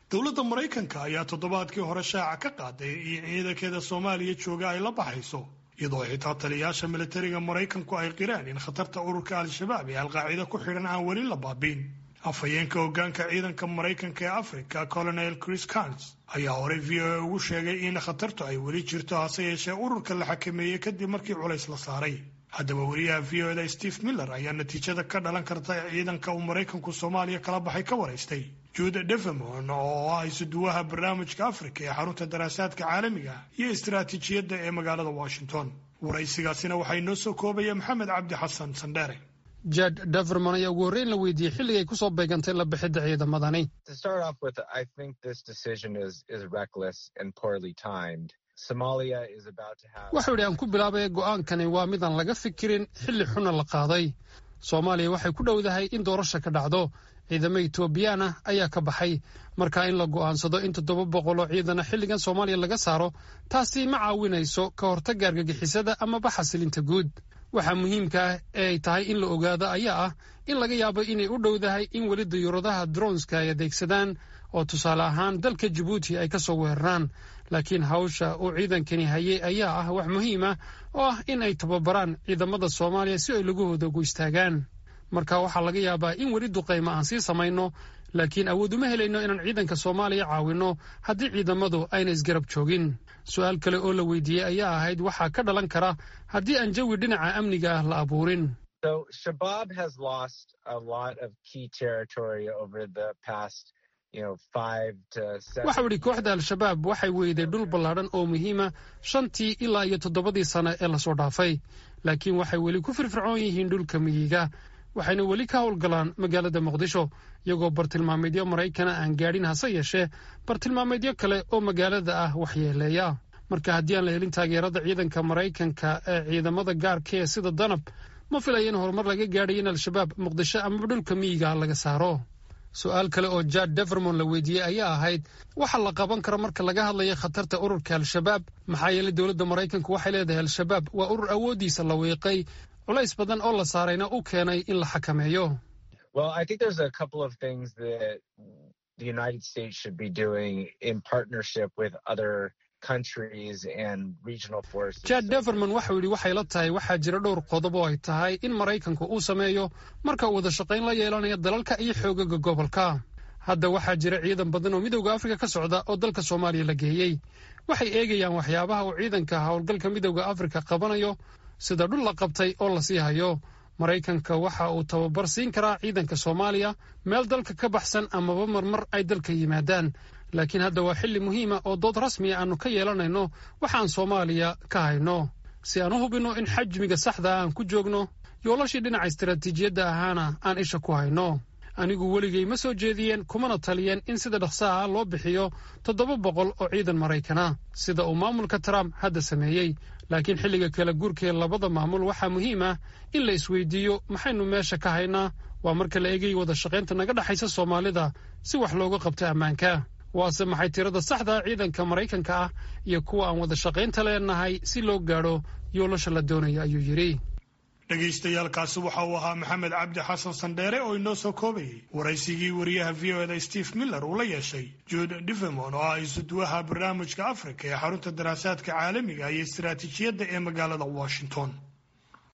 dowladda maraykanka ayaa toddobaadkii hore shaaca ka qaaday in ciidankeeda soomaaliya jooga ay la baxayso iyadoo xitaa taliyayaasha militariga maraykanku ay qireen in khatarta ururka al-shabaab ee alqaacida ku xidhan aan weli la baabiin afhayeenka hoggaanka ciidanka maraykanka ee africa colonel chris cans ayaa horey v o a ugu sheegay in khatartu ay weli jirto hase yeeshee ururka la xakameeyey kadib markii culays la saaray haddaba wariyaha v o da steve miller ayaa natiijada ka dhalan karta ciidanka uu maraykanku soomaaliya kala baxay ka waraystay jude devemon oo ah isuduwaha barnaamijka afrika ee xarunta daraasaadka caalamiga iyo istaraatiijiyadda ee magaalada washington waraysigaasina waxaa inoo soo koobaya maxamed cabdi xasan sandheere jad daverman ayaa ugu horreyn la weydiiyey xilligay ku soo beegantay la bixidda ciidamadani wuxuu idhi aan ku bilaabay go'aankani waa midaan laga fikirin xilli xuna la qaaday soomaaliya waxay ku dhowdahay in doorasha ka dhacdo ciidamo etoobiyaan ah ayaa ka baxay marka in la go'aansado in toddoba boqol oo ciidana xilligan soomaaliya laga saaro taasi ma caawinayso ka hortagga argagixisada amaba xasilinta guud waxaa muhiimka ah ee ay tahay in la ogaado ayaa ah in laga yaabo inay u dhowdahay in weli dayuuradaha dronska ay adeegsadaan oo tusaale ahaan dalka jabuuti ay ka soo weeraraan laakiin hawsha uu ciidankani hayay ayaa ah wax muhiim ah oo ah in ay tababaraan ciidamada soomaaliya si ay lagahooda ugu istaagaan marka waxaa laga yaabaa in weli duqaymo aan sii samayno laakiin awood uma helayno inaan ciidanka soomaaliya caawinno haddii ciidamadu ayna isgarab joogin su-aal kale oo la weydiiyey ayaa ahayd waxaa ka dhalan kara haddii aan jawi dhinaca amniga ah la abuurin waxau idhi kooxda al-shabaab waxay weyday dhul ballaadhan oo muhiima shantii ilaa iyo toddobadii sane ee lasoo dhaafay laakiin waxay weli ku firfircoon yihiin dhulka miyiga waxayna weli ka howlgalaan magaalada muqdisho iyagoo bartilmaameedyo maraykana aan gaadhin hase yeeshee bartilmaameedyo kale oo magaalada ah waxyeeleeya marka haddii aan la helin taageerada ciidanka maraykanka ee ciidamada gaarka ee sida danab ma filaya in horumar laga gaadhay in al-shabaab muqdisho amaba dhulka miyiga laga saaro su-aal kale oo jad devermon la weydiiyey ayaa ahayd waxa la qaban karo marka laga hadlayo khatarta ururka al-shabaab maxaa yeelay dowladda maraykanku waxay leedahay al-shabaab waa urur awooddiisa la wiiqay culays badan oo la saarayna u keenay in la xakameeyo jad deverman waxau yidhi waxay la tahay waxaa jira dhowr qodob oo ay tahay in maraykanku uu sameeyo marka uu wada shaqayn la yeelanayo dalalka iyo xoogaga gobolka hadda waxaa jira ciidan badan oo midowda afrika ka socda oo dalka soomaaliya la geeyey waxay eegayaan waxyaabaha uu ciidanka howlgalka midowda afrika qabanayo sida dhul la qabtay oo la sii hayo maraykanka waxa uu tababar siin karaa ciidanka soomaaliya meel dalka ka baxsan amaba marmar ay dalka yimaadaan laakiin hadda waa xilli muhiima oo dood rasmiya aannu ka yeelanayno waxaan soomaaliya ka hayno si aan u hubinno in xajmiga saxda aan ku joogno yoolashii dhinaca istaraatiijiyadda ahaana aan isha ku hayno anigu weligay ma soo jeediyeen kumana taliyeen in sida dhaqsaha loo bixiyo toddoba boqol oo ciidan maraykana sida uu maamulka trump hadda sameeyey laakiin xilliga kala guurkee labada maamul waxaa muhiim ah in la isweydiiyo maxaynu meesha ka haynaa waa marka la eegay wada shaqaynta naga dhexaysa soomaalida si wax looga qabto ammaanka waase maxay tirada saxda ciidanka maraykanka ah iyo kuwa aan wada shaqaynta leenahay si loo gaadho yoolasha la doonayo ayuu yidhi dhegaystayaaalkaasi waxa uu ahaa maxamed cabdi xasan sandheere oo inoo soo koobayay waraysigii wariyaha v o da steve miller uu la yeeshay jude divemon oo ah isuduwaha barnaamijka afrika ee xarunta daraasaadka caalamiga iyo istaraatiijiyadda ee magaalada washington